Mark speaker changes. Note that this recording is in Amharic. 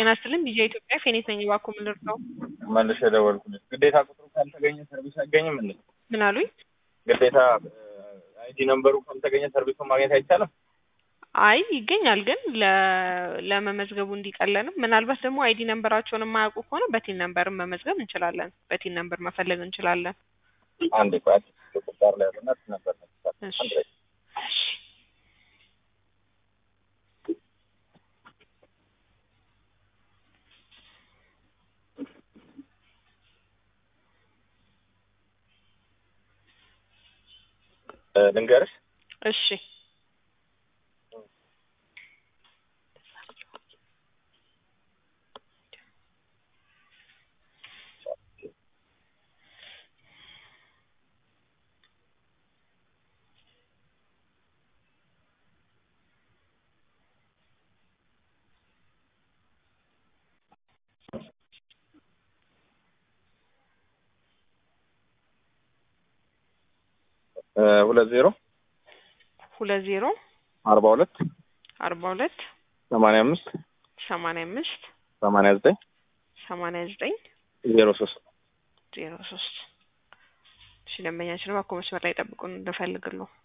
Speaker 1: ጤና ይስጥልኝ ቢጂአይ ኢትዮጵያ ፌኔት ነኝ። እባክዎ ምን ልርዳው?
Speaker 2: መልሼ ደወልኩልሽ። ግዴታ ቁጥሩ ካልተገኘ ሰርቪስ አይገኝም እንዴ?
Speaker 1: ምን አሉኝ?
Speaker 2: ግዴታ አይዲ ነምበሩ ካልተገኘ ሰርቪሱን ማግኘት አይቻልም?
Speaker 1: አይ ይገኛል፣ ግን ለ- ለመመዝገቡ እንዲቀለንም ምናልባት ደግሞ አይዲ ነምበራቸውን የማያውቁ ከሆነ በቲን ነምበርን መመዝገብ እንችላለን። በቲን ነምበር መፈለግ እንችላለን።
Speaker 2: አንዴ ቆይ ቁጣር ላይ ያለና ነበር
Speaker 1: እሺ።
Speaker 2: አንድ ላይ እ ልንገርሽ
Speaker 1: እሺ
Speaker 2: እ ሁለት ዜሮ
Speaker 1: ሁለት ዜሮ
Speaker 2: አርባ ሁለት
Speaker 1: አርባ ሁለት
Speaker 2: ሰማንያ አምስት
Speaker 1: ሰማንያ አምስት
Speaker 2: ሰማንያ ዘጠኝ
Speaker 1: ሰማንያ ዘጠኝ
Speaker 2: ዜሮ ሶስት
Speaker 1: ዜሮ ሶስት እሺ ደንበኛችን እባክዎ መስመር ላይ ጠብቁን እንፈልግልዎ